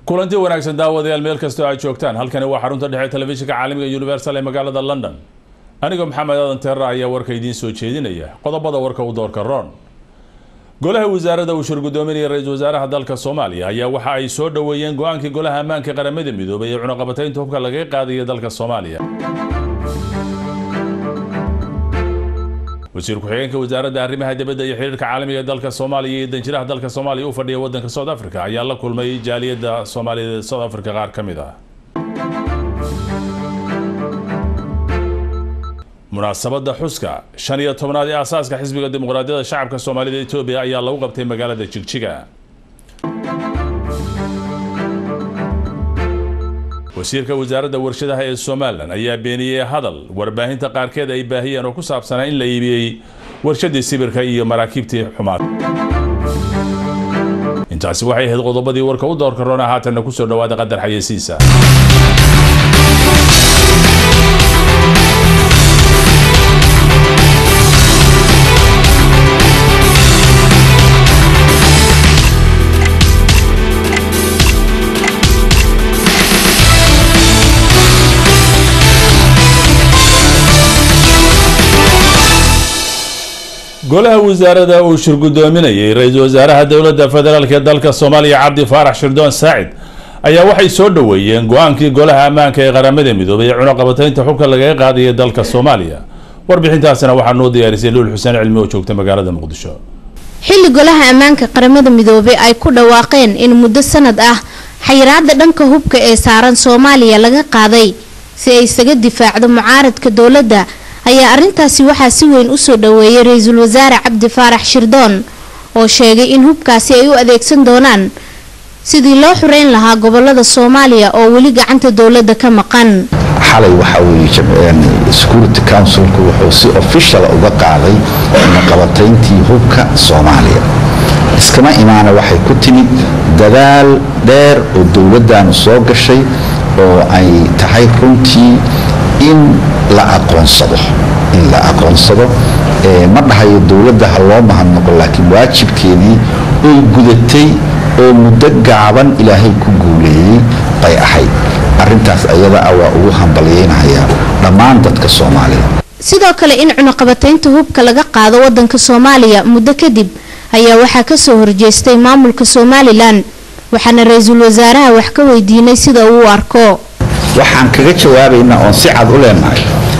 kulanti wanaagsan daawadayaal meel kastoo aad joogtaan halkani waa xarunta dhexe telefishinka caalamiga universal ee magaalada london anigoo maxamed aadan teera ayaa warka idiin soo jeedinaya qodobada warka u doorka ron golaha wasaaradda uu shir gudoominaya ra-iisul wasaaraha dalka soomaaliya ayaa waxa ay soo dhoweeyeen go-aankii golaha ammaanka qaramada midoobay ee cunaqabataynta hubka lagaga qaadaya dalka soomaaliya wasiir ku-xigeenka wasaaradda arrimaha dibadda iyo xiriirka caalamiga ee dalka soomaaliya iyo danjiraha dalka soomaaliya u fadhiya waddanka south africa ayaa la kulmay jaaliyadda soomaaliyeed ee south africa qaar ka mid ah munaasabadda xuska shan iyo tobnaad ee aasaaska xisbiga dimuqraadiyadda shacabka soomaalida etoobiya ayaa lagu qabtay magaalada jigjiga wasiirka wasaaradda warshadaha ee somalilan ayaa beeniyey hadal warbaahinta qaarkeed ay baahiyeen oo ku saabsanaa in la iibiyey warshadii sibirka iyo maraakiibtii xumaad intaasi waxay ahayd qodobadii warka u doorka roona haatanna kusoo dhawaada qadar xayeysiisa golaha wasaarada uu shir gudoominayay ra-iisul wasaaraha dowladda federaalk ee dalka soomaaliya cabdi faarax shirdoon saacid ayaa waxay soo dhoweeyeen go-aankii golaha ammaanka ee qaramada midoobay ee cunaqabataynta xubka lagaga qaadaya dalka soomaaliya warbixintaasina waxaa noo diyaarisay luul xuseen cilmi oo joogta magaalada muqdisho xilli golaha ammaanka qaramada midoobay ay ku dhawaaqeen in muddo sanad ah xayiraada dhanka hubka ee saaran soomaaliya laga qaaday si ay isaga difaacdo mucaaradka dowladda ayaa arrintaasi waxaa si weyn usoo dhaweeyay ra-iisul wasaare cabdi faarax shirdoon oo sheegay in hubkaasi ay u adeegsan doonaan sidii loo xureyn lahaa gobolada soomaaliya oo weli gacanta dowladda ka maqan xalay waxaa weeye security councilku wuxuu si official uga qaaday cunaqabatayntii hubka soomaaliya iskama imaana waxay ku timid dadaal dheer oo dowladdaanu soo gashay oo ay tahay runtii in la aqoonsado in la aqoonsado ma dhahayo dowladda ha loo mahadnaqo laakiin waajibkeedii oy gudatay oo muddo gaaban ilaahay ku guuleeyey bay ahayd arintaas ayada ah waa ugu hambalyeynahayaa dhammaan dadka soomaaliya sidoo kale in cunaqabataynta hubka laga qaado wadanka soomaaliya muddo kadib ayaa waxaa kasoo horjeestay maamulka somalilan waxaana ra-iisul wasaaraha wax ka weydiinay sida uu u arko waxaan kaga jawaabaynaa oon si cad u leenahay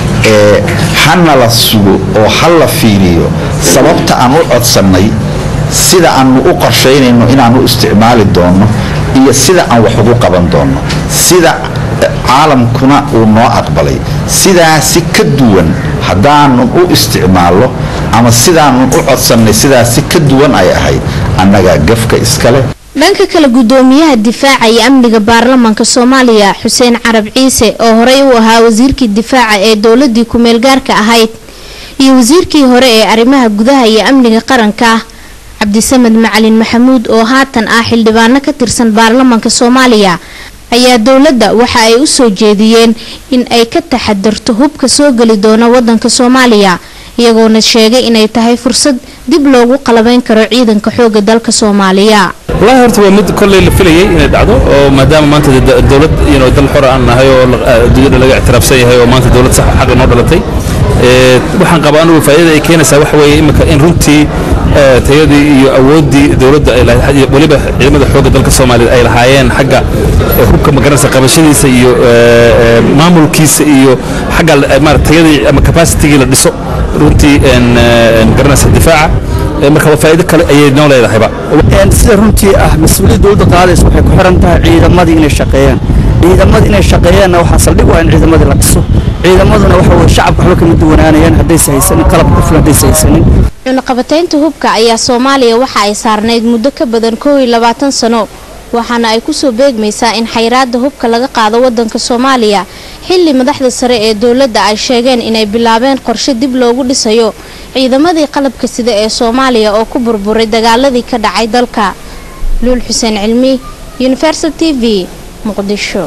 ee hana la sugo oo ha la fiiriyo sababta aan u codsannay sida aanu u qorshaynayno inaan u isticmaali doonno iyo sida aan wax ugu qaban doonno sida caalamkuna uu noo aqbalay sidaasi ka duwan haddaanun u isticmaallo ama sidaanun u codsannay sidaasi ka duwan ay ahayd annagaa gafka iskale dhanka kale gudoomiyaha difaaca iyo amniga baarlamaanka soomaaliya xuseen carab ciise oo horey u ahaa wasiirkii difaaca ee dowladii ku-meel gaarka ahayd iyo wasiirkii hore ee arrimaha gudaha iyo amniga qaranka cabdisamed macalin maxamuud oo haatan ah xildhibaano ka tirsan baarlamaanka soomaaliya ayaa dowladda waxa ay u soo jeediyeen in ay ka taxadarto hubka soo geli doona wadanka soomaaliya iyagoona sheegay inay tahay fursad dib loogu qalabayn karo ciidanka xooga dalka soomaaliya walahi horta waa mid kolley la filayay inay dhacdo oo maadaama maanta dowlad ino dal xor aan nahay oo adduunyada laga ictiraafsan yahay oo maanta dowlad sax xaq inoo dhalatay waxaan qabaa anugu faa'iidada ay keenaysaa waxa weeye imika in runtii tayadii iyo awooddii dowladda ay lahayd weliba ciidamada xoogga dalka soomaaliya ay lahaayeen xagga hubka magaranaysa qabashadiisa iyo maamulkiisa iyo xagga maarata tayadii ama capacitigii la dhiso runtii magaranaysa difaaca marka waa faa'iido kale ayay noo leedahayba sida runtii ah mas-uuliyadda dowladda qaadaysa waxay ku xiran tahay ciidamadii inay shaqeeyaan ciidamadii inay shaqeeyaanna waxaa saldhig waa in ciidamadii la dhiso ciidamaduna waxa weye shacabka waxba kama duwanaanayaan haddaysa haysanin qalab ku filan haddaysa haysanin cunaqabataynta hubka ayaa soomaaliya waxa ay saarnayd muddo ka badan koow iyo labaatan sano waxaana ay kusoo beegmaysaa in xayiraada hubka laga qaado wadanka soomaaliya xilli madaxda sare ee dowladda ay sheegeen inay bilaabeen qorshe dib loogu dhisayo ciidamadii qalabka sida ee soomaaliya oo ku burburay dagaaladii ka dhacay dalka luul xuseen cilmi universal t v muqdisho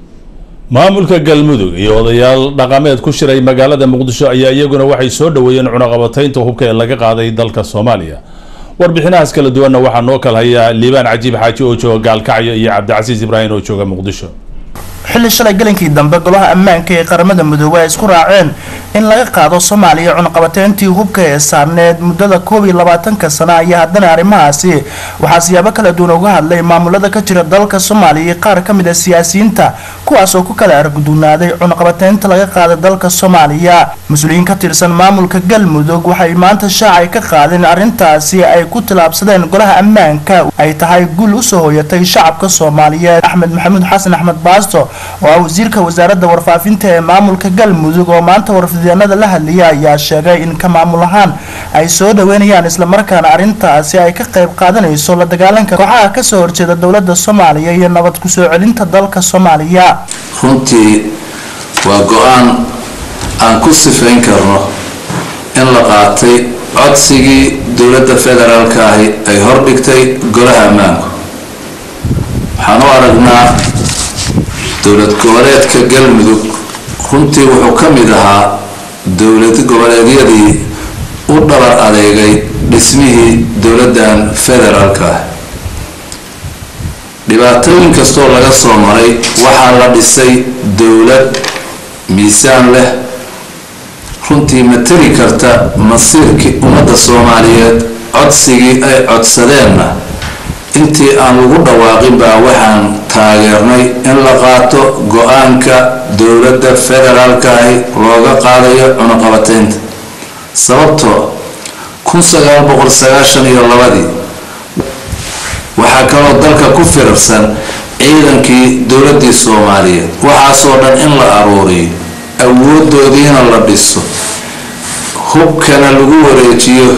maamulka galmudug iyo odayaal dhaqameed ku shiray magaalada muqdisho ayaa iyaguna waxay soo dhoweeyeen cunaqabataynta hubka ee laga qaaday dalka soomaaliya warbixinahaas kala duwanna waxaa noo kala haya liibaan cajiib xaaji oo jooga gaalkacyo iyo cabdicasiis ibraahim oo jooga muqdisho xilli shalay galinkii dambe golaha ammaanka ee qaramada midoobey ay isku raaceen in laga qaado soomaaliya cunaqabateyntii hubka ee saarneed muddada koob iyo labaatanka sana ayaa haddana arrimahaasi waxaa siyaabo kala duwan uga hadlay maamulada ka jira dalka soomaaliya iyo qaar ka mid a siyaasiyiinta kuwaas oo ku kala argudunaaday cunaqabateynta laga qaaday dalka soomaaliya mas-uuliyiin ka tirsan maamulka galmudug waxay maanta shaacay ka qaadeen arrintaasi ay ku tilaabsadeen golaha ammaanka ay tahay guul usoo hoyatay shacabka soomaaliyeed axmed maxamuud xasan axmed baasto oo ah wasiirka wasaaradda warfaafinta ee maamulka galmudug oo maanta warfideenada la hadlaya ayaa sheegay in ka maamul ahaan ay soo dhaweynayaan islamarkaana arrintaasi ay ka qayb qaadanayso la dagaalanka kooxaha kasoo horjeeda dowlada soomaaliya iyo nabad kusoo celinta dalka soomaaliya runtii waa go-aan aan ku sifayn karno in la qaatay codsigii dowladda federaalka ahi ay hordhigtay golaha ammaanku waxaan u aragnaa dowlad goboleedka galmudug runtii wuxuu ka mid ahaa dowlad goboleedyadii u dhabar adeegay dhismihii dowladdan federaalka ah dhibaatooyin kastoo laga soo maray waxaa la dhisay dowlad miisaan leh runtii matali karta masiirkii ummadda soomaaliyeed codsigii ay codsadeenna intii aan lagu dhawaaqin baa waxaan taageernay in la qaato go-aanka dowladda federaalka ahi looga qaadayo cunaqabateynta sababtoo kun sagaal boqol sagaashan iyo labadii waxaa kaloo dalka ku firarsan ciidankii dowladdii soomaaliyeed waxaasoo dhan in la aruuriyo awoodoodiina la dhiso hubkana lagu wareejiyo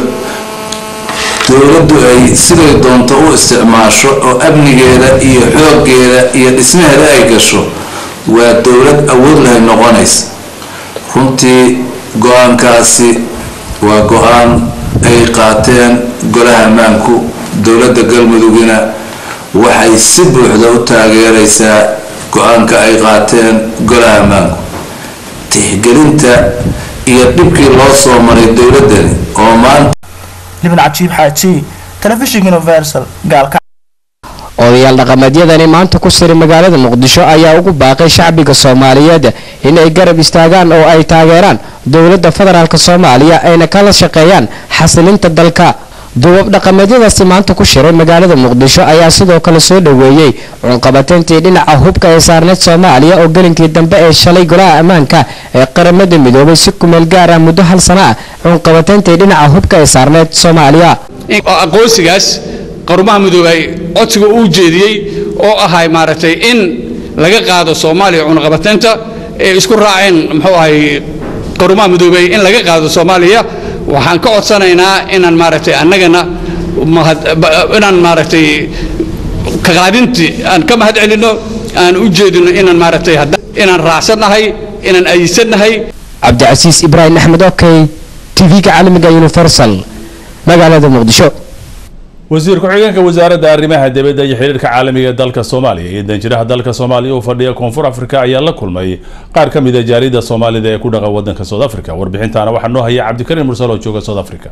dowladdu ay siday doonto u isticmaasho oo amnigeeda iyo xooggeeda iyo dhismaheeda ay gasho waa dowlad awood lahay noqonaysa runtii go-aankaasi waa go-aan ay qaateen golaha ammaanku dowladda galmudugina waxay si buuxda u taageeraysaa go-aanka ay qaateen golaha ammaanku tixgelinta iyo dhibkii loo soo maray dowladdani oo maanta libin cajiib xaaji telefishinka universal gaalka odayaal dhaqameedyadani maanta ku siray magaalada muqdisho ayaa ugu baaqay shacbiga soomaaliyeed inay garab istaagaan oo ay taageeraan dowladda federaalk soomaaliya ayna kala shaqeeyaan xasilinta dalka duubab dhaqameedyadaasi maanta ku shiray magaalada muqdisho ayaa sidoo kale soo dhoweeyey cunqabateyntii dhinaca hubka ee saarneed soomaaliya oo gelinkii dambe ee shalay golaha ammaanka ee qaramada midoobay si kumeel gaar ah muddo hal sana ah cunqabateyntii dhinaca hubka ee saarneed soomaaliya aqoonsigaas qarumaha midoobay codsiga uu jeediyey oo ahay maaragtay in laga qaado soomaaliya cunaqabateynta ee isku raaceen muxuu ahay qarumaha midoobay in laga qaado soomaaliya waxaan ka codsanaynaa inaan maaragtay annagana inaan maaragtay kaqaadintii aan ka mahad celinno aan u jeedino inaan maaragtay inaan raacsannahay inaan ayisannahay cabdicasiis ibraahim axmed okey tv-ga caalamiga universal magaalada muqdisho wasiir ku-xigeenka wasaaradda arrimaha dibadda iyo xiriirka caalamiga ee dalka soomaaliya iyo danjiraha dalka soomaaliya uu fadhiya koonfur afrika ayaa la kulmay qaar ka mid a jaarida soomaalida ee ku dhaqan wadanka south africa warbixintaana waxaa noo haya cabdikariim mursal oo jooga south africa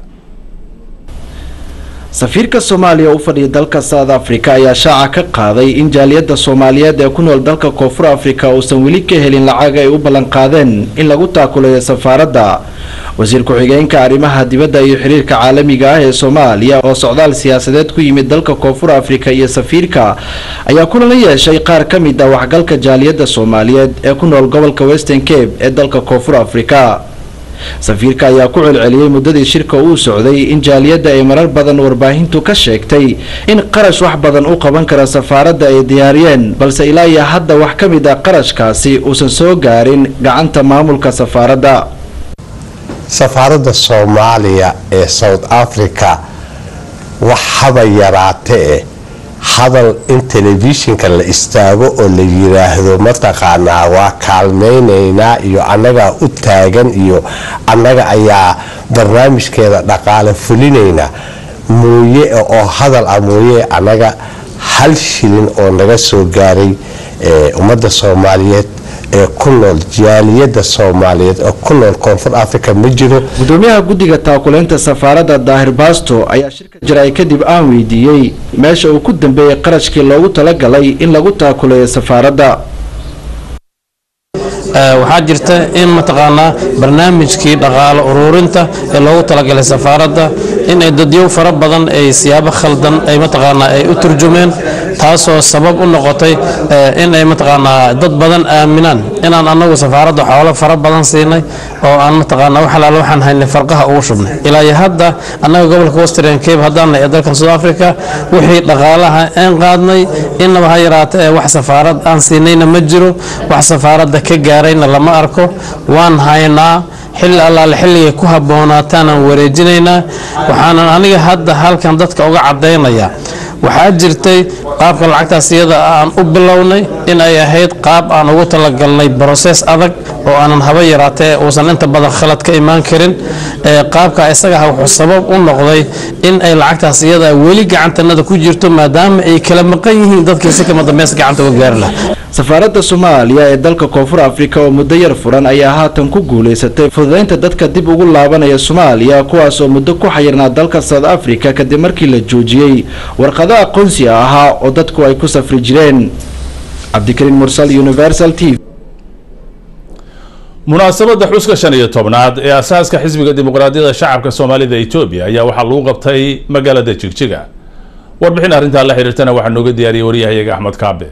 safiirka soomaaliya u fadhiya dalka south africa ayaa shaaca ka qaaday in jaaliyadda soomaaliyeed ee ku nool dalka koonfur africa uusan weli ka helin lacag ay u ballanqaadeen in lagu taakulayo safaaradda wasiir ku-xigeenka arrimaha dibadda iyo xiriirka caalamiga ah ee soomaaliya oo socdaal siyaasadeed ku yimid dalka koonfur africa iyo safiirka ayaa kulan la yeeshay qaar ka mid ah waxgalka jaaliyadda soomaaliyeed ee ku nool gobolka western cape ee dalka koonfur africa safiirka ayaa ku celceliyey muddadii shirka uu socday in jaaliyadda ay marar badan warbaahintu ka sheegtay in qarash wax badan u qaban kara safaaradda ay diyaariyeen balse ilaa iyo hadda wax ka mid ah qarashkaasi uusan soo gaarin gacanta maamulka safaaradda safaaradda soomaaliya ee south africa wax haba yaraate eh hadal in telefishinka la istaago oo la yiraahdo mataqaanaa waa kaalmaynaynaa iyo annagaa u taagan iyo annaga ayaa barnaamijkeeda dhaqaale fulinayna mooye oo hadal ah mooye annaga hal shilin oo naga soo gaaray ummadda soomaaliyeed ee ku nool jaaliyadda soomaaliyeed oo ku nool koonfur africa ma jiro gudoomiyaha guddiga taakuleynta safaaradda daahir baasto ayaa shirka jaraay kadib aan weydiiyey meesha uu ku dambeeyey qarashkii loogu talagalay in lagu taakuleeyo safaaradda waxaa jirta in mataqaanaa barnaamijkii dhaqaale ururinta ee loogu talagalay safaaradda in ay dadyow fara badan ay siyaabo khaldan ay mataqaanaa ay u turjumeen taasoo sabab u noqotay in ay mataqaanaa dad badan aaminaan inaan annagu safaaradda xoolo fara badan siinay oo aan mataqaanaa wax alaala waxaan haynay farqaha ugu shubnay ilaa iyo hadda annaga gobolka western cape haddaan nahay ee dalkan south africa wixii dhaqaalaha aan qaadnay innaba ha yaraata ee wax safaarad aan siinayna ma jiro wax safaaradda ka gaarayna lama arko waan haynaa xilli allaale xilligay ku habboonaataan wareejinaynaa waxaanan aniga hadda halkan dadka uga caddaynaya waxaa jirtay qaabka lacagtaas iyada aan u bilownay in ay ahayd qaab aan ugu talagalnay broses adag oo aanan haba yaraatee uusan inta badan khalad ka imaan karin qaabka isaga wuxuu sabab u noqday in ay lacagtaas iyada weli gacantanada ku jirto maadaama ay kala maqan yihiin dadkii si kama dambeys gacanta uga gaari lahaa safaaradda soomaaliya ee dalka koonfur afrika oo muddo yar furan ayaa haatan ku guulaysatay fududaynta dadka dib ugu laabanaya soomaaliya kuwaas oo muddo ku xayirnaa dalka south africa kadib markii la joojiyey warqado aqoonsi ahaa oo dadku ay ku safri jireen cabdikariin mursal universal t v munaasabadda xuska shan iyo tobnaad ee asaaska xisbiga dimuqraadiyadda shacabka soomaalida etoobiya ayaa waxaa lagu qabtay magaalada jigjiga warbixin arrintaa la xiriirtana waxaa nooga diyaariyey waryahayaga axmed kaabe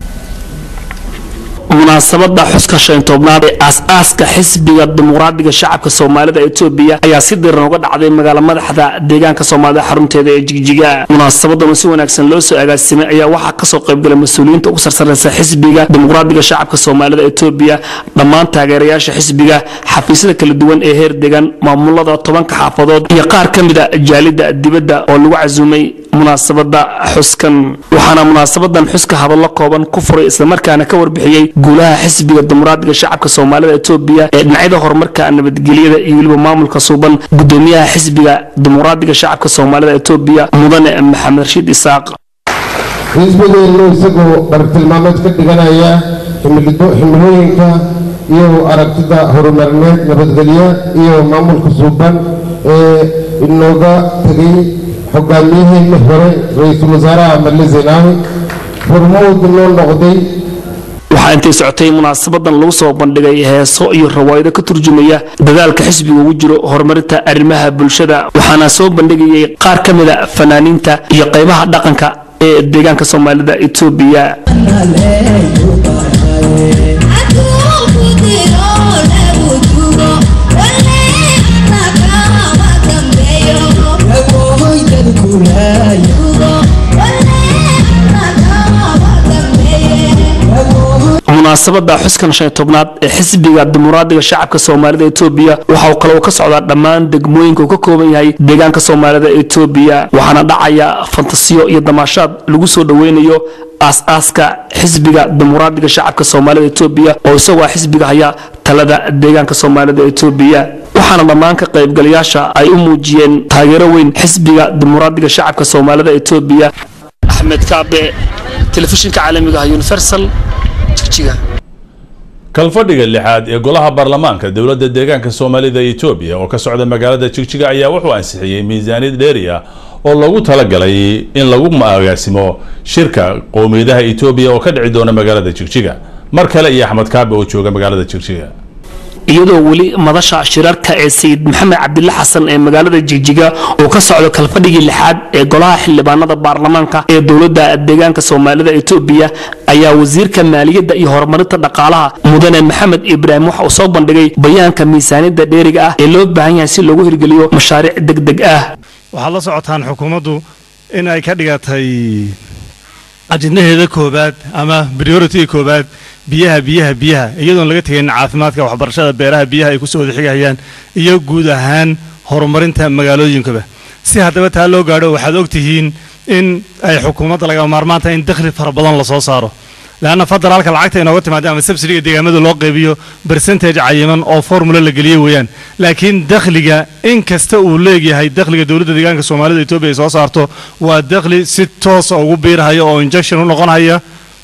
munaasabada xuska shan tobnaad ee aas-aaska xisbiga dimuqraadiga shacabka soomaalida etoobiya ayaa si diran uga dhacday magaala madaxda deegaanka soomaalida xarunteeda ee jigjiga munaasabadan si wanaagsan loo soo agaasimay ayaa waxaa kasoo qaybgalay mas-uuliyiinta ugu sarsareysa xisbiga dimuqraadiga shacabka soomaalida etoobiya dhammaan taageerayaasha xisbiga xafiisyada kala duwan ee heer degan maamulada tobanka xaafadood iyo qaar ka mida jaalida dibadda oo lagu casuumay munaasabada xuskan waxaana munaasabadan xuska hadallo kooban ku furay islamarkaana ka warbixiyey guulaha xisbiga dimuqraadiga shacabka soomaalida etoobiya ee dhinacyada horumarka nabadgelyada iyo weliba maamulka suuban gudoomiyaha xisbiga dimuqraadiga shacabka soomaalida etoobiya mudane maxamed rashiid isaaq xisbigeennu isagoo bartilmaameed ka dhiganaya ximilooyinka iyo aragtida horumarineed nabadgelyo iyo maamulka suuban ee inooga tegay hogaamiyaheenni hore ra-iisul wasaaraha male zenaawi hormuud noo noqday waxaa intay socotay munaasabadan lagu soo bandhigay heeso iyo rawaayado ka turjumaya dadaalka xisbiga ugu jiro horumarinta arrimaha bulshada waxaana soo bandhigayay qaar ka mida fanaaniinta iyo qaybaha dhaqanka ee deegaanka soomaalida etoobiya munaasabada xuskan shan tobnaad ee xisbiga dimuqraadiga shacabka soomaalida etoobiya waxa uu kaloo ka socdaa dhammaan degmooyinka uu ka kooban yahay deegaanka soomaalida etoobiya waxaana dhacaya fantasiyo iyo damaashaad lagu soo dhoweynayo aas-aaska xisbiga dimuqraadiga shacabka soomaalida etoobiya oo isagoo ah xisbiga haya talada deegaanka soomaalida etoobiya waxaana dhammaan ka qaybgalayaasha ay u muujiyeen taageero weyn xisbiga dimuqraadiga shacabka soomaalida etoobiya axmed kaabe telefishinka caalamiga ah universal kalfadhiga lixaad ee golaha baarlamaanka dowladda deegaanka soomaalida etoobiya oo ka socda magaalada jigjiga ayaa wuxuu ansixiyey miisaaniyad dheeri ah oo loogu talagalay in lagu agaasimo shirka qowmiyadaha etoobiya oo ka dhici doona magaalada jigjiga mar kale iyo axmed kaabe oo jooga magaalada jigjiga iyadoo weli madasha shirarka ee sayid maxamed cabdile xasan ee magaalada jigjiga uu ka socdo kalfadhigii lixaad ee golaha xildhibaanada baarlamaanka ee dowladda deegaanka soomaalida etoobiya ayaa wasiirka maaliyadda iyo horumarinta dhaqaalaha mudane maxamed ibraahim waxa uu soo bandhigay bayaanka miisaaniyadda dheeriga ah ee loo baahan yahay si loogu hirgeliyo mashaariic deg deg ah waxaad la socotaan xukuumaddu in ay ka dhigatay ajidnaheeda koobaad ama prioritiga koobaad biyaha biyaha biyaha iyadoon laga tegayn caafimaadka waxbarashada beeraha biyaha ay kusoo wada xigayaan iyo guud ahaan horumarinta magaalooyinkaba si haddaba taa loo gaadho waxaad ogtihiin in ay xukuumadda laga maarmaanta in dakhli fara badan lasoo saaro leanna federaalka lacagta inooga timaada ama subsidiga deegaamada loo qaybiyo bercentage cayiman oo formula la geliye weeyaan laakiin dakhliga in kasta uu leegyahay dakhliga dowladda deegaanka soomaalida etoobiya ay soo saarto waa dakhli si toosa ugu biirhaya oo injection u noqonhaya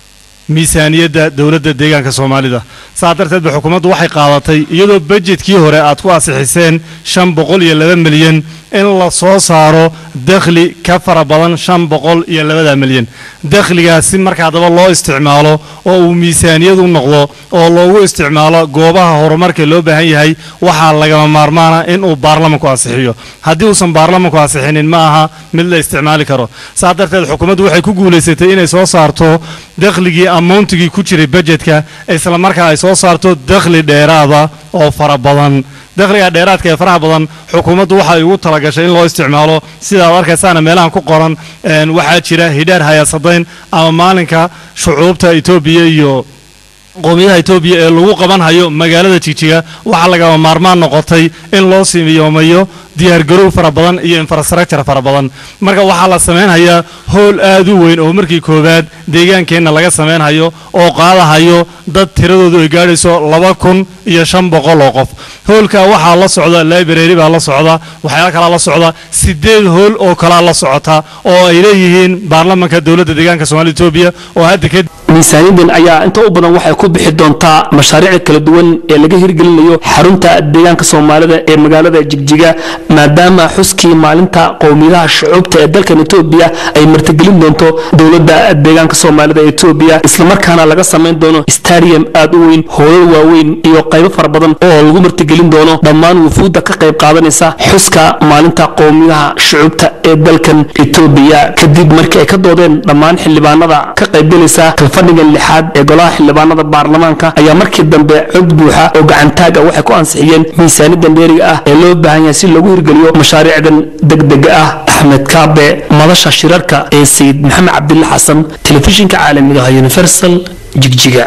miisaaniyadda dowladda deegaanka soomaalida saa darteed ba xukuumaddu waxay qaadatay iyadoo bajetkii hore aad ku ansixiseen shan boqol iyo laba milyan in la soo saaro dakhli ka fara badan shan boqol iyo labada milyan dakhligaasi marka haddaba loo isticmaalo oo uu miisaaniyad u noqdo oo loogu isticmaalo goobaha horumarka loo baahan yahay waxaa lagama maarmaana in uu baarlamanku ansixiyo haddii uusan baarlamanku ansixinin ma aha mid la isticmaali karo saa darteed xukuumaddu waxay ku guulaysatay inay soo saarto dakhligii amountigii ku jiray bajetka isla markaa ay soo saarto dakhli dheeraada oo fara badan dakhliga dheeraadka ee faraha badan xukuumaddu waxa ay ugu talagashay in loo isticmaalo sida aad arkaysaana meelahan ku qoran waxaa jira hidhaar hayaasadayn ama maalinka shucuubta etoobiya iyo qowmiyadaha etoobiya ee lagu qabanhayo magaalada jigjiga waxaa lagama maarmaan noqotay in loo simiyoomayo diyaargarow fara badan iyo infrastructure fara badan marka waxaa la samaynhayaa howl aad u weyn oo markii koowaad deegaankeenna laga samaynhayo oo qaadahayo dad tiradoodu ay gaadhayso laba kun iyo shan boqol oo qof howlka waxaa la socda library baa la socda waxyaala kalaa la socda sideed howl oo kalaa la socota oo ay leeyihiin baarlamanka dowladda deegaanka soomaalida etoobiya oo hadda kadib miisaaniyadan ayaa inta u badan waxay ku bixi doontaa mashaariic kala duwan ee laga hirgelinayo xarunta deegaanka soomaalida ee magaalada jigjiga maadaama xuskii maalinta qowmiyadaha shucuubta ee dalkan etoobiya ay martigelin doonto dowladda deegaanka soomaalida ee etoobiya islamarkaana laga samayn doono stadium aad u weyn hoolal waaweyn iyo qaybo fara badan oo lagu martigelin doono dhammaan wufuudda ka qayb qaadanaysa xuska maalinta qowmiyadaha shucuubta ee dalkan etoobiya kadib markii ay ka doodeen dhammaan xildhibaanada ka qaybgalaysa kalfadhigan lixaad ee golaha xildhibaanada baarlamaanka ayaa markii dambe cod buuxa oo gacantaag ah waxay ku ansixiyeen miisaanidan dheeriga ah ee loo baahan yahay si lagu hirgeliyo mashaariicdan degdega ah axmed kaabe madasha shirarka ee sayid maxamed cabdille xasan telefishinka caalamiga ah universal jigjiga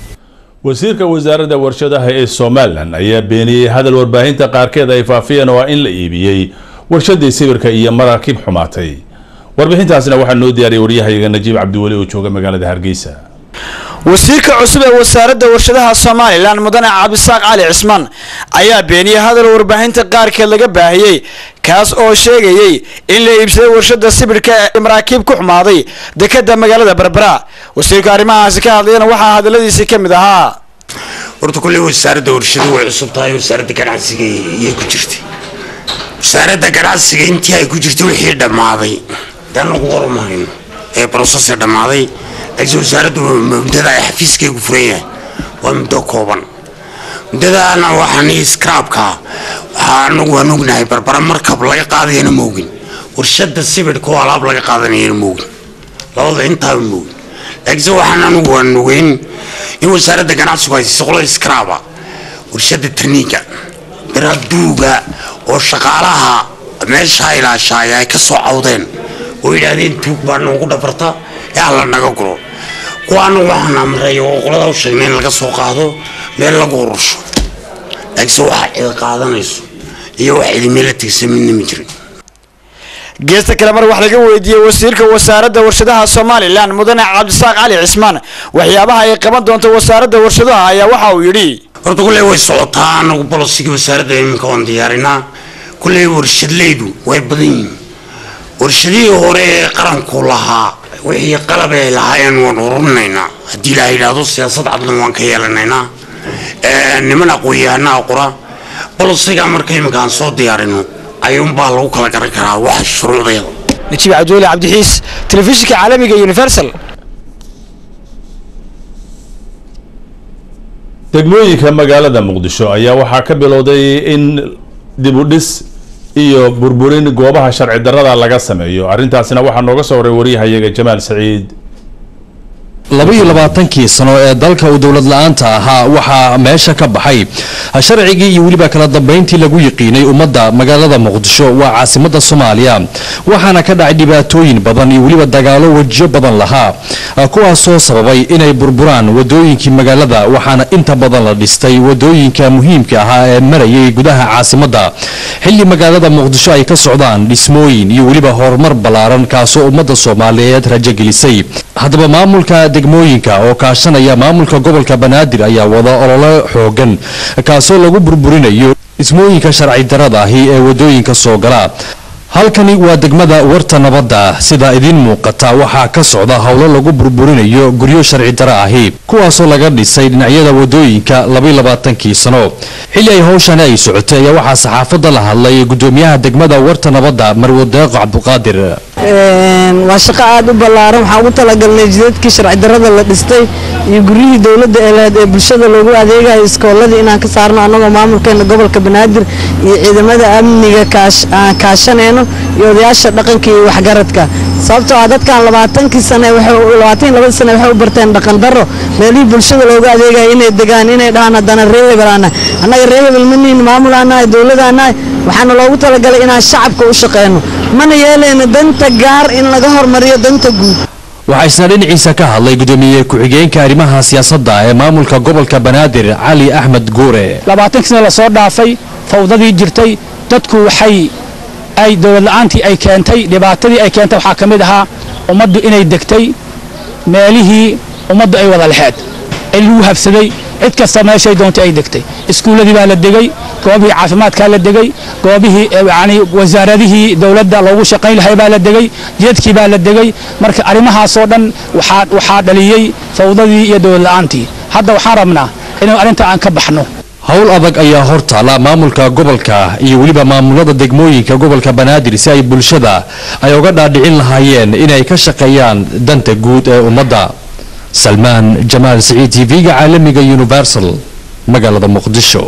wasiirka wasaaradda warshadaha ee somalilan ayaa beeniyey hadal warbaahinta qaarkeed ay faafiyeen oo ah in la iibiyey warshadii sibirka iyo maraakiib xumaatay warbixintaasna waxaa noo diyaariyay waryahayaga najiib cabdiweli oo jooga magaalada hargeysa wasiirka cusub ee wasaaradda warshadaha somalilan mudane cabdisaaq cali cismaan ayaa beeniyey hadal warbaahinta qaarkeed laga baahiyey kaas oo sheegayey in la iibsaday warshada sibirhka ee maraakiib ku xumaaday dekada magaalada berbera wasiirka arrimahaasi ka hadlayana waxaa hadaladiisii ka mid ahaa horta kulley wasaaradda warshadu way cusub tahay wasaaradda ganacsiga iyay ku jirtay wasaaradda ganacsiga intii ay ku jirtay wixii dhammaaday daan lagu qormahayn ee brosesee dhammaaday laakiin wasaaraddu muddada ay xafiiskaygu furan yahay waa muddo kooban muddadaana waxaan scraabka waxaa anagu waan ognahay barbara markab laga qaadayana moogin warshada sibidhka oo alaab laga qaadanayana moogin labada intaaba moogin laakiinse waxaan anigu waan ogeyn in wasaaradda ganacsigu ay siiso qolada scraaba warshada tarniiga baraduuga oo shaqaalaha meesha ilaashaaya ay ka soo cawdeen oo yidhaahdeen tuug baa noogu dhabarta ee alla naga guro kuwaana waxaan amray oo qolada u sheegnay in laga soo qaado meel lagu urursho laakiinse waxa cid qaadanayso iyo wax idimela tigsa midna ma jirin geesta kale mar wax laga weydiiyey wasiirka wasaaradda warshadaha somalilan mudane cabdisaaq cali cismaan waxyaabaha ay qaban doonto wasaaradda warshadaha ayaa waxa uu yidhi horta kulley way socotaa anagu bolosigii wasaaradda iminka waan diyaarinaa kulley warshadleydu way badan yihiin warshadihii hore ee qaranku lahaa wixii qalab ay lahaayeen waan ururinaynaa haddii ilaaha yidhaahdo siyaasad cadlan waan ka yeelanaynaa niman aqoon-yahanaa qora bolosiga marka iminka aan soo diyaarino ayuunbaa lagu kala garan karaa wax shuruucdeeda najiib cabdiweli cabdixiis telefishinka caalamiga universal degmooyinka magaalada muqdisho ayaa waxaa ka bilowday in dib u dhis iyo burburin goobaha sharci darrada laga sameeyo arrintaasina waxaa nooga soo waray waryahayaga jamaal saciid labaiyo labaatankii sano ee dalka uu dowlad la-aanta ahaa waxaa meesha ka baxay sharcigii iyo weliba kala dambayntii lagu yiqiinay ummadda magaalada muqdisho waa caasimada soomaaliya waxaana ka dhacay dhibaatooyin badan iyo weliba dagaalo wejiyo badan lahaa kuwaasoo sababay inay burburaan wadooyinkii magaalada waxaana inta badan la dhistay wadooyinka muhiimka ahaa ee marayay gudaha caasimadda xilli magaalada muqdisho ay ka socdaan dhismooyin iyo weliba horumar ballaaran kaasoo ummadda soomaaliyeed rajogelisay haddaba maamulka degmooyinka oo kaashanaya maamulka gobolka banaadir ayaa wada olole xoogan kaasoo lagu burburinayo dhismooyinka sharci darada ahi ee wadooyinka soo gala halkani waa degmada warta nabadda sida idiin muuqata waxaa ka socda howlo lagu burburinayo guryo sharci daro ahi kuwaasoo laga dhisay dhinacyada wadooyinka labayilabaatankii sano xilli ay howshani ay socotay ayaa waxaa saxaafadda la hadlay gudoomiyaha degmada warta nabadda marwadeeqo cabduqaadir waa shaqo aad u ballaaran waxaan ugu talagalnay jidadkii sharci darrada la dhistay iyo guryihii dowladda ee lahayd ee bulshada loogu adeegayo iskooladii inaan ka saarno annagoo maamulkeena gobolka banaadir iyo ciidamada amniga aan kaashanayno iyo odayaasha dhaqanka iyo waxgaradka sababtoo ah dadkan labaatankii sane labaatan labadii sane waxay u barteen dhaqan darro meelihii bulshada loogu adeegayo inay degaan inay dhahaan haddana ree hebel aan nahay annaga ree hebel ma nihin maamul aan nahay dowlad aan nahay waxaana loogu talagalay inaan shacabka u shaqeyno mana yeelayno danta gaar in laga hormariyo danta guud waxaa isna dhinaciisa ka hadlay gudoomiye ku-xigeenka arrimaha siyaasadda ee maamulka gobolka banaadir cali axmed guure labaatankii sane lasoo dhaafay fawdadii jirtay dadku waxay ay dowlad la-aantii ay keentay dhibaatadii ay keentay waxaa ka mid ahaa ummaddu inay degtay meelihii ummaddu ay wada lexeed ee lagu habsaday cid kasta meeshay doontay ay degtay iskuulladii baa la degay goobihii caafimaadkaa la degay goobihii yani wasaaradihii dowladda loogu shaqayn lahay baa la degay jidadkii baa la degay marka arrimahaasoo dhan waxaa waxaa dhaliyey fawdadii iyo dowlad la-aantii hadda waxaan rabnaa inuu arrinta aan ka baxno howl adag ayaa hortaala maamulka gobolka iyo weliba maamulada degmooyinka gobolka banaadir si ay bulshada ay uga dhaadhicin lahaayeen inay ka shaqeeyaan danta guud ee ummadda salmaan jamaal siciid tv-ga caalamiga universal magaalada muqdisho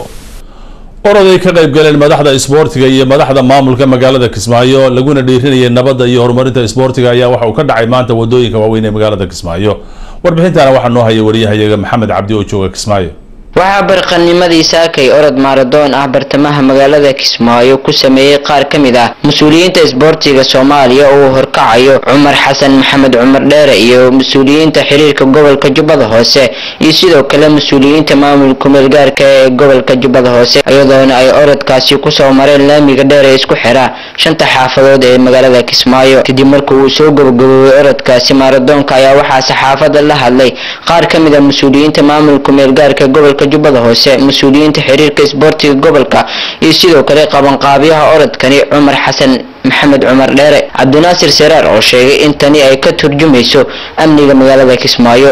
oroday ka qayb galeen madaxda isboortiga iyo madaxda maamulka magaalada kismaayo laguna dhiirinayay nabadda iyo horumarinta isboortiga ayaa waxa uu ka dhacay maanta wadooyinka waaweyn ee magaalada kismaayo warbixintana waxaa noo haya wariyahayaga maxamed cabdi oo jooga kismaayo waxaa barqanimadii saakay orod maaradoon ah bartamaha magaalada kismaayo ku sameeyey qaar ka mid ah mas-uuliyiinta isboortiga soomaaliya oo uu horkacayo cumar xasan maxamed cumar dheere iyo mas-uuliyiinta xiriirka gobolka jubbada hoose iyo sidoo kale mas-uuliyiinta maamul kumeelgaarka ee gobolka jubbada hoose iyadoona ay orodkaasi kusoo mareen laamiga dheer ee isku xira shanta xaafadood ee magaalada kismaayo kadib markii uu soo gabagaboobay orodkaasi maaradoonka ayaa waxaa saxaafada la hadlay qaar ka mid ah mas-uuliyiinta maamul kumeelgaarka gobolka jubbada hoose mas-uuliyiinta xiriirka isboortiga gobolka iyo sidoo kale qabanqaabyaha orodkani cumar xasan maxamed cumar dheere cabdinaasir seraar oo sheegay in tani ay ka turjumayso amniga magaalada kismaayo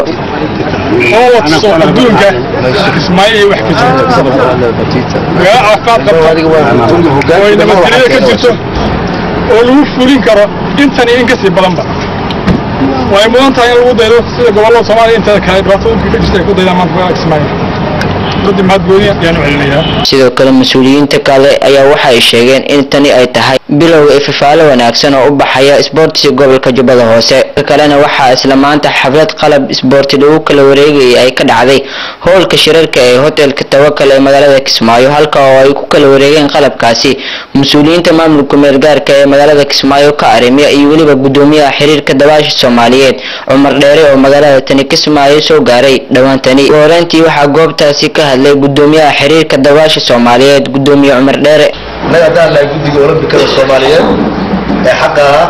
adduunka kismaayo ay wax ka jirto magaalo caafimaad qabta oo ay nabadgelyada ka jirto oo lagu fulin karo intan iyo in kasii badanba way mudan tahay in lagu daydo sida gobollada soomaaliya inteeda kale dhibaatooyinka ka jirta ay ku daydaan maanta magaalada kismaayo dadii mahadgooni ayaan u celinayaa sidoo kale mas-uuliyiinta kale ayaa waxa ay sheegeen in tani ay tahay bilowga ififaalo wanaagsan oo u baxaya isboortiga gobolka jubbada hoose ka kalena waxaa isla maanta xaflad qalab isboorti lagu kala wareegayay ay ka dhacday howlka shirarka ee hotelka tawakal ee magaalada kismaayo halka oo ay ku kala wareegeen qalabkaasi mas-uuliyiinta maamulka meelgaarka ee magaalada kismaayo ka arrimiya iyo weliba gudoomiyaha xiriirka dabaasha soomaaliyeed cumar dheere oo magaalada tani kismaayo soo gaaray dhowaantani ugu horeyntii waxaa goobtaasi ka hadlay gudoomiyaha xiriirka dabaasha soomaaliyeed gudoomiye cumar dheere annaga haddaan nahay guddiga olombikada soomaaliyeed ee xaqa ahaa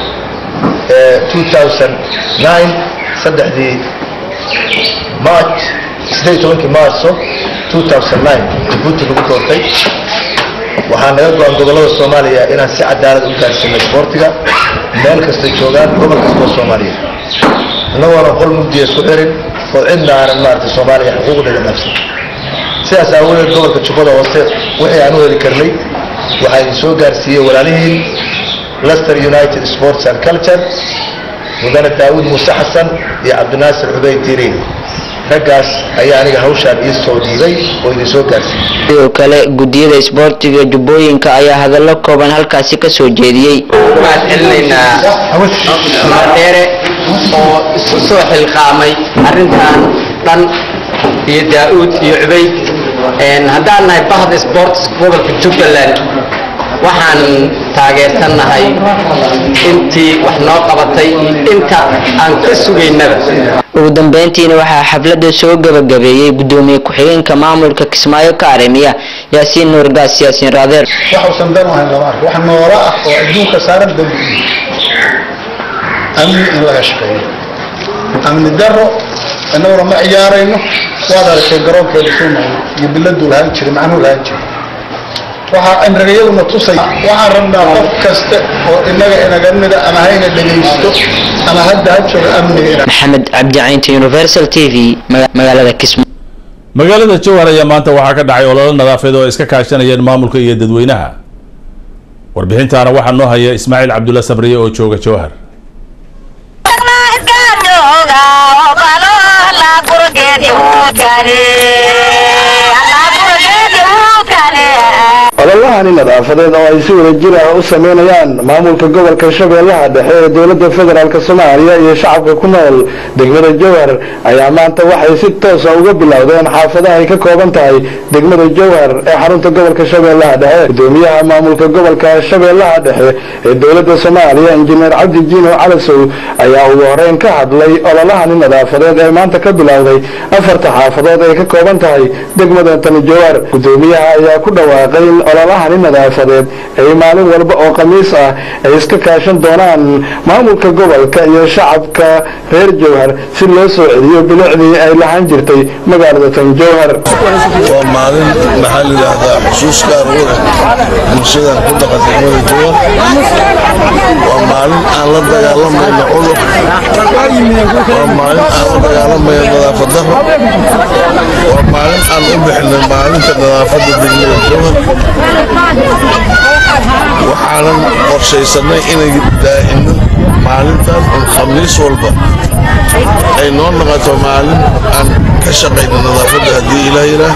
ee 2009 saddexdii march siddeed iyo tobankii maarso 2009 jabuuti lagu doortay waxaa naga go-an gobollada soomaaliya inaan si cadaalad u gaarsiino isboortiga meel kastay joogaan gobol kastoo soomaaliya annagoona qol mugdiya isku xirin oo cidna aanan maaragtay soomaaliya xuquuqdeeda dhaafsan sidaas aawadeed gobolka jubbada hoose wixii aan u heli karnay waxaa idin soo gaarsiiyey walaalihiin lester united sports and culture mudane daawud muuse xasan iyo cabdinaasir xubeyd diiriin raggaas ayaa aniga hawshaan ii soo dhiibay oo idin soo gaarsiiyey sidoo kale gudiyada isboortiga jubbooyinka ayaa hadallo kooban halkaasi ka soo jeediyey waxaan celinaynaa cumar dheere oo isku soo xilqaamay arrintan dhan iyo daa'uud iyo cubayd haddaan nahay bahda sports gobolka jubbaland waxaan taageersannahay intii wax noo qabatay inta aan ka sugaynaba ugu dambeyntiina waxaa xafladda soo gabagabeeyey gudoomiye ku-xigeenka maamulka kismaayo ka arrimiya yaasiin nuurgaas yaasiin raadeer waxuusan dan u hayn lama arko wax noola ah oo adduunka saaran dambi amni in laga shaqeeyo amni daro innaguna ma ciyaarayno waad aragtay garoonkeeda suumayo iyo biladuu lahaan jiray macnuu lahaan jiray waxaa cimrigayaduna tusay waxaan rabnaa qof kasta oo inaga inaga mida ama hayna dhegaysto ama hadda ha jooga amniga maxamed cabdi caynta universal t v maga- magaalada kismaayo magaalada jowhar ayaa maanta waxaa ka dhacay ololo nadaafadeed oo ay iska kaashanayeen maamulka iyo dadweynaha warbixintaana waxaa noo haya ismaaciil cabdulla sabriye oo jooga jowhar ololahani nadaafadeed oo ay si wada jir ah u sameynayaan maamulka gobolka shabeellaha dhexe ee dowladda federaalk soomaaliya iyo shacabka ku nool degmada jowhar ayaa maanta waxay si toosa uga bilowdeen xaafadaha ay ka kooban tahay degmada jowhar ee xarunta gobolka shabeellaha dhexe gudoomiyaha maamulka gobolka shabeellaha dhexe ee dowladda soomaaliya injineer cabdi jiino calasow ayaa ugu horeyn ka hadlay ololahani nadaafadeed ee maanta ka bilowday afarta xaafadood ay ka kooban tahay degmada tani jowhar gudoomiyaha ayaa ku dhawaaqay in ololahani nadaafadeed ay maalin walba oo khamiis ah ay iska kaashan doonaan maamulka gobolka iyo shacabka reer jowhar si loo soo celiyo bilicdii ay lahaan jirtay magaalada tan jowhar waa maalin maxaa la yidhaahdaa xusuus gaar u leh bulshada ku dhaqan degmada jowhar waa maalin aan la dagaalamayno cudur waa maalin aan la dagaalamayno nadaafad darro waa maalin aan u bixinay maalinta nadaafadda degmada jowhar waxaanan qorshaysanay inay daa'ino maalintan un khamiis walba ay noo noqoto maalin aan ka shaqayno nadaafadda haddii ilaah yidhaah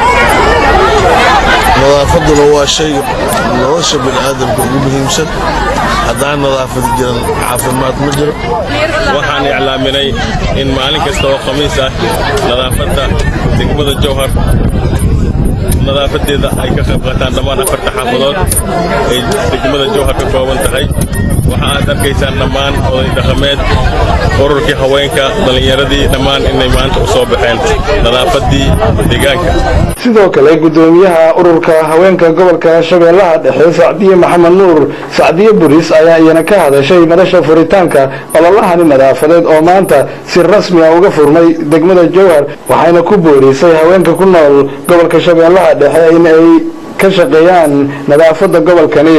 nadaafadduna waa shay nolosha bini'aadamka ugu muhiimsan haddaan nadaafad jiran caafimaad ma jiro waxaan iclaaminay in maalin kasta oo khamiis ah nadaafadda degmada jowhar nadaafadeeda ay ka qayb qaataan dhammaan afarta xaafadood ay degmada jowhar ka kooban tahay waxa aad arkaysaan dhammaan oday dhaqameed ururkii haweenka dhallinyaradii dhammaan inay maanta u soo baxeen nadaafaddii deegaanka sidoo kale gudoomiyaha ururka haweenka gobolka shabeellaha dhexe sacdiye maxamed nuur sacdiye buris ayaa iyana ka hadashay madasha furitaanka ololahani nadaafadeed oo maanta si rasmi ah uga furmay degmada jowhar waxayna ku boorisay haweenka ku nool gobolka shabeellaha dhexe in ay ka shaqeeyaan nadaafadda gobolkani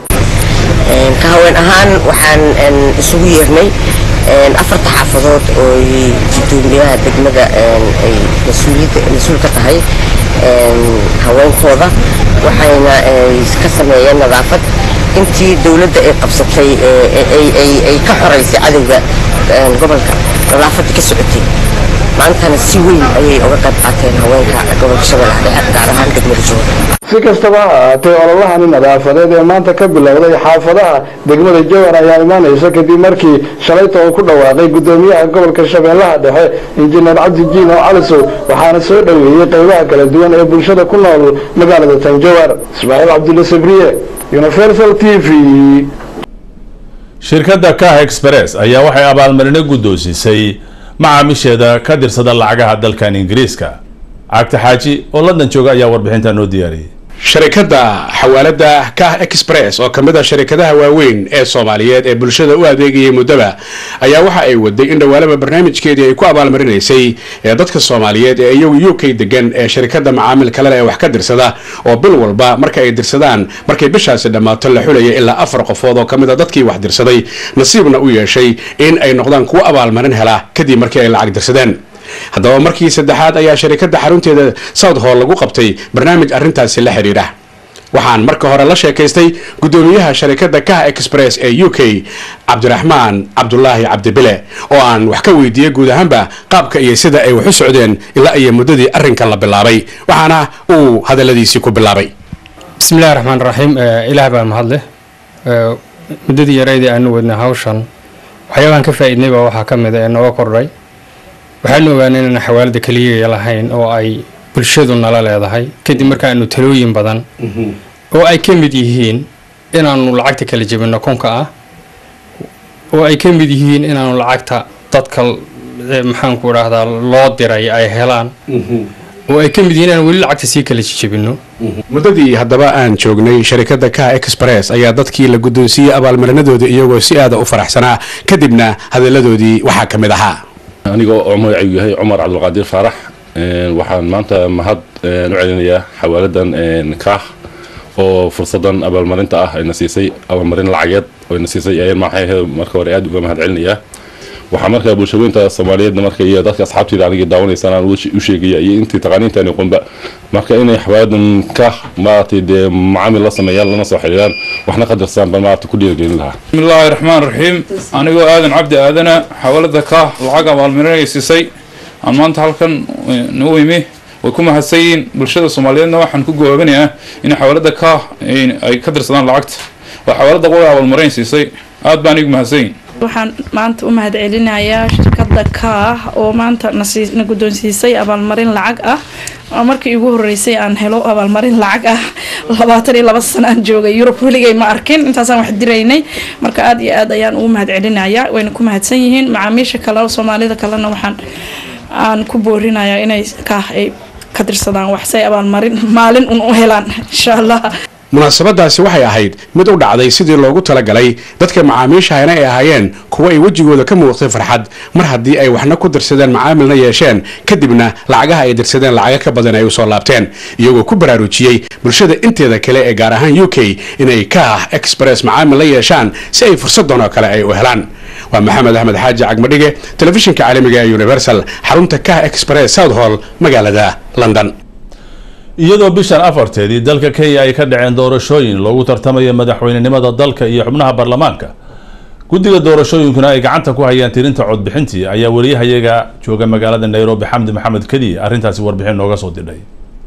ka haween ahaan waxaan een, isugu yeernay een, afarta xaafadood oo ay gudoomiyaha degmada een, ay mas-uuliyadda mas-uul ka tahay een, haweenkooda waxayna ay ka sameeyeen nadaafad intii dowladda ay qabsatay ee, ee, ay ay- ay ka xoraysay cadowga een, gobolka nadaafadda ka socotay maantana si weyn ayay uga qayb qaateen haweenka gobolka shabeellaha dhexe gaar ahaan degmada jowhar si kastaba ha ahaatee ololahani nadaafadeed ee maanta ka bilowday xaafadaha degmada jowhar ayaa imaanaysa kadib markii shalayta uu ku dhawaaqay gudoomiyaha gobolka shabeellaha dhexe injineer cabdi jiino calisow waxaana soo dhoweeyey qaybaha kala duwan ee bulshada ku nool magaalada tan jowhar ismaaciil cabdulla sabriye universal t v shirkadda kah express ayaa waxay abaalmarino guddoonsisay macaamiisheeda ka dirsada lacagaha dalkan ingiriiska cagta xaaji oo london jooga ayaa warbixinta noo diyaariyey sharikadda xawaalada kah express oo ka mid ah sharikadaha waaweyn ee soomaaliyeed ee bulshada u adeegayay muddaba ayaa waxa ay waday in dhowaalaba barnaamijkeedii ay ku abaalmarinaysay ee dadka soomaaliyeed ee iyagu u k degan ee sharikadda macaamil kalele ee wax ka dirsada oo bil walba marka ay dirsadaan markay bishaasi dhammaato la xulaya ilaa afar qofood oo ka mid a dadkii wax dirsaday nasiibna u yeeshay in ay noqdaan kuwo abaalmarin hela kadib markii ay lacag dirsadeen haddaba markii saddexaad ayaa sharikadda xarunteeda south hall lagu qabtay barnaamij arrintaasi la xidhiidha waxaan marka hore la sheekaystay gudoomiyaha sharikadda kah express ee u k cabdiraxmaan cabdulaahi cabdibile oo aan wax ka weydiiyey guud ahaanba qaabka iyo sida ay wax u socdeen ilaa iyo muddadii arrinkan la bilaabay waxaana uu hadalladiisii ku bilaabay bismillahi raxmaan raxiim ilaah baa mahadleh muddadii yaraydii aanu wadnay hawshan waxyaabaan ka faa'iidnayba waxaa ka mid a ee nooga kordhay waxaanu ogaanay inaan xawaalada keliya lahayn oo ay bulshadu nala leedahay kadib markaanu talooyin badan oo ay ka mid yihiin inaanu lacagta kala jebino kunka ah oo ay ka mid yihiin inaanu lacagta dadka eh, maxaanku idhaahdaa loo diray ay helaan oo ay ka mid yihiin inaan weli lacagta sii kala jebino muddadii haddaba aan joognay sharikadda kah express ayaa dadkii la guddoonsiiyey abaalmarinadooda iyagoo si aada u faraxsanaa kadibna hadalladoodii waxaa ka mid ahaa anigoo oo magacaygu yahay cumar cabdulqaadir faarax een, waxaan maanta mahad een, u celinayaa xawaaladan een, kaah oo fursadan abaalmarinta ah ayna siisay abaalmarin lacageed oyna siisay ayaan maxay marka hore aad uga mahad celinayaa waxaa markaa bulshaweynta soomaaliyeedna marka iyo dadka asxaabteyda anigii daawanaysaan aan u sheegaya iyo intii taqaaniintaani qunba marka inay xawaadan ka maaragtay dee macaamil la sameeyaan lana soo xiriiraan waxna qadarsan baan maaragtay ku dhiirigelin lahaa bismillaahi raxmaan raxiim anigoo aadan cabdi aadana xawaalada ka lacag abaalmarinay siisay aan maanta halkan noo imi way ku mahadsan yihiin bulshada soomaaliyeedna waxaan ku gowaabinayaa in xawaalada ka ay ka dirsadaan lacagta waa xawaalada qola abaalmarin siisay aad baan igu mahadsan yihin waxaan maanta u mahad celinayaa shirkadda kaah oo maanta na guddoonsiisay abaalmarin lacag ah oo markii igu horeysay aan helo abaalmarin lacag ah labaatan iyo laba sano aan joogay yurub weligay ma arkin intaasaan wax diraynay marka aad iyo aad ayaan ugu mahad celinayaa wayna ku mahadsan yihiin macaamiisha kale soomaalida kalena waxaan aan ku boorinayaa inay kaah ay ka dirsadaan wax say abaalmarin maalin un u helaan insha allah munaasabadaasi waxay ahayd mid u dhacday sidii loogu talagalay dadka macaamiishahayna ay ahaayeen kuwa ay wejigooda ka muuqtay farxad mar haddii ay waxna ku dirsadeen macaamilna yeesheen kadibna lacagaha ay dirsadeen lacaga ka badan ay usoo laabteen iyagoo ku baraarujiyey bulshada inteeda kale ee gaar ahaan u k inay kaah express macaamil la yeeshaan si ay fursadan oo kale ay u helaan waa maxamed axmed xaaji cagmadhige telefishinka caalamiga ee universal xarunta kah express south hall magaalada london iyadoo bishan afarteedii dalka kenya ay ka dhaceen doorashooyin loogu tartamayo madaxweynenimada dalka iyo xubnaha baarlamaanka guddiga doorashooyinkuna ay gacanta ku hayaan tirinta codbixintii ayaa wariyahayaga jooga magaalada nairobi xamdi maxamed kadiye arrintaasi warbixin nooga soo didhay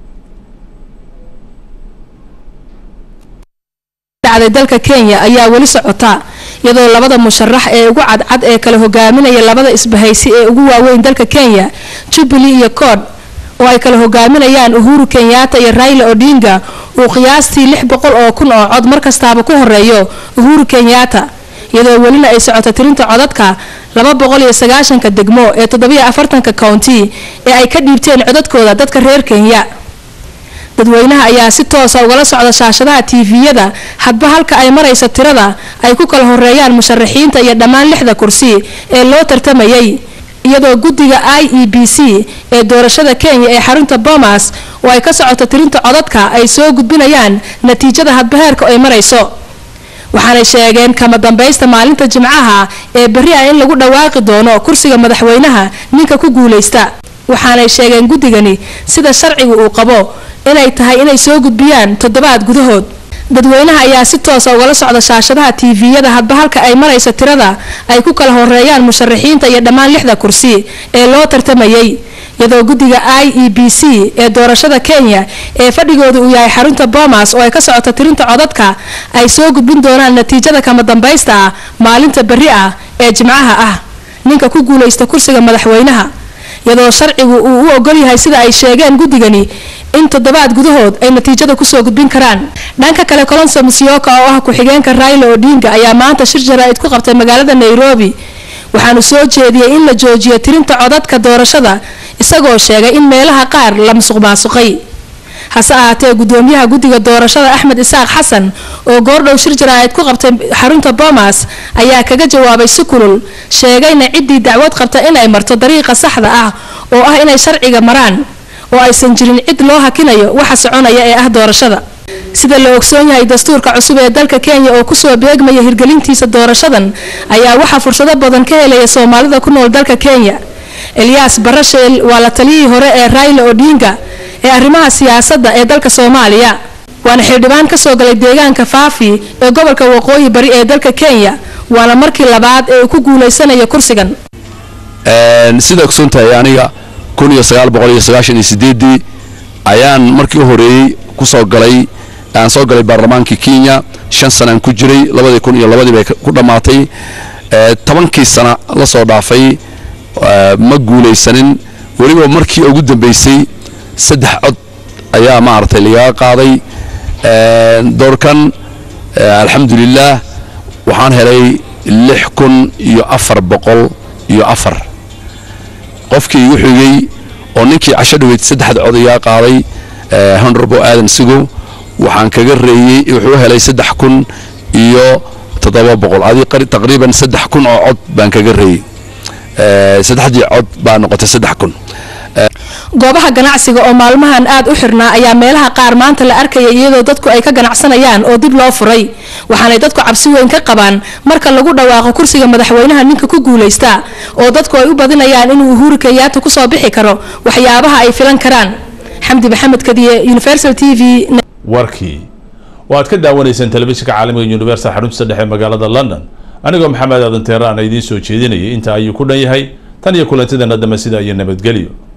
dhacday dalka kenya ayaa weli socota iyadoo labada musharax ee ugu cadcad ee kala hogaaminaya labada isbahaysi ee ugu waaweyn dalka kenya jubilee iyo cod oo ay kala hogaaminayaan uhuru kenyatta iyo raila odinga uu qiyaastii lix boqol oo kun oo cod markastaaba ku horeeyo uhuru kenyatta iyadoo welina ay socoto tirinta codadka laba boqol iyo sagaashanka degmo ee toddobiyo afartanka county ee ay ka dhiibteen codadkooda dadka reer kenya dadweynaha ayaa si toosa ugala socda shaashadaha tiifiyada hadba halka ay maraysa tirada ay ku kala horeeyaan musharaxiinta iyo dhammaan lixda kursi ee loo tartamayay iyadoo guddiga i e b c ee doorashada kenya ee xarunta bomas oo ay ka socoto tirinta codadka ay soo gudbinayaan natiijada hadbaheerka ay marayso waxaanay sheegeen kama dambaysta maalinta jimcaha ee berri ah in lagu dhawaaqi doono kursiga madaxweynaha ninka ku guulaysta waxaanay sheegeen guddigani sida sharciga uu qabo inay tahay inay soo gudbiyaan toddobaad gudahood dadweynaha ayaa si toosa ugala socda shaashadaha tiifiyada hadba halka ay maraysa tirada ay ku kala horeeyaan musharaxiinta iyo dhammaan lixda kursi ee loo tartamayay iyadoo guddiga i e b c ee doorashada kenya ee fadhigooda uu yahay xarunta bomas oo ay ka socoto tirinta codadka ay soo gudbin doonaan natiijada kama dambaysta ah maalinta berri ah ee jimcaha ah ninka ku guulaysta kursiga madaxweynaha iyadoo sharcigu uu u ogol yahay sida ay sheegeen guddigani in toddobaad gudahood ay natiijada kusoo gudbin karaan dhanka kale colonso musyoka oo ah ku-xigeenka raila odinga ayaa maanta shir jaraa'id ku qabtay magaalada nairobi waxaanu soo jeediyey in la joojiyo tirinta codadka doorashada isagoo sheegay in meelaha qaar la musuq maasuqay hase ahaatee gudoomiyaha guddiga doorashada axmed isaaq xasan oo goordhow shir jaraa'id ku qabtay xarunta bomas ayaa kaga jawaabay si kulul sheegayna ciddii dacwad qabta inay marto dariiqa saxda ah oo ah inay sharciga maraan oo aysan jirin cid loo hakinayo waxa soconaya ee ah doorashada sida la ogsoon yahay dastuurka cusub ee dalka kenya oo kusoo beegmaya hirgelintiisa doorashadan ayaa waxaa fursado badan ka helaya soomaalida ku nool dalka kenya eliyas barasheel waa la taliyihii hore ee raila odinga ee arrimaha siyaasadda ee dalka soomaaliya waana xildhibaan kasoo galay deegaanka faafi ee gobolka waqooyi bari ee dalka kenya waana markii labaad ee uu ku guulaysanaya kursigan sida ogsoontahay aniga kun iyo sagaal boqol iyo sagaashan iyo sideedii ayaan markii u horeeyey kusoo galay aan soo galay baarlamaankii kenya shan sanaan ku jiray labadii kun iyo labadii bay ku dhammaatay tobankii sana la soo dhaafay ma guulaysanin weliba markii ugu dambeysay saddex cod ayaa maaragtay lagaga qaaday doorkan alxamdulilaah waxaan helay lix kun iyo afar boqol iyo afar qofkii igu xigay oo ninkii casho dhaweyd saddexda cod igaa qaaday honorable aadan sigow waxaan kaga reeyey wuxuu helay saddex kun iyo toddoba boqol adi taqriiban saddex kun oo cod baan kaga reeyey saddexdii cod baa noqotay saddex kun goobaha ganacsiga oo maalmahan aad u xirnaa ayaa meelaha qaar maanta la arkaya iyadoo dadku ay ka ganacsanayaan oo dib loo furay waxaanay dadku cabsi weyn ka qabaan marka lagu dhawaaqo kursiga madaxweynaha ninka ku guuleysta oo dadku ay u badinayaan inuu uhuru kenyaata kusoo bixi karo waxyaabaha ay filan karaan xamdi maxamed kadiye universal t v warkii waad ka daawanaysaan telefishinka caalamiga universal xaruntiisa dhexe magaalada london anigoo maxamed aadan teeraan idiin soo jeedinayay inta ayuu ku dhan yahay tan iyo kulantideena dambe sida iyo nabadgelyo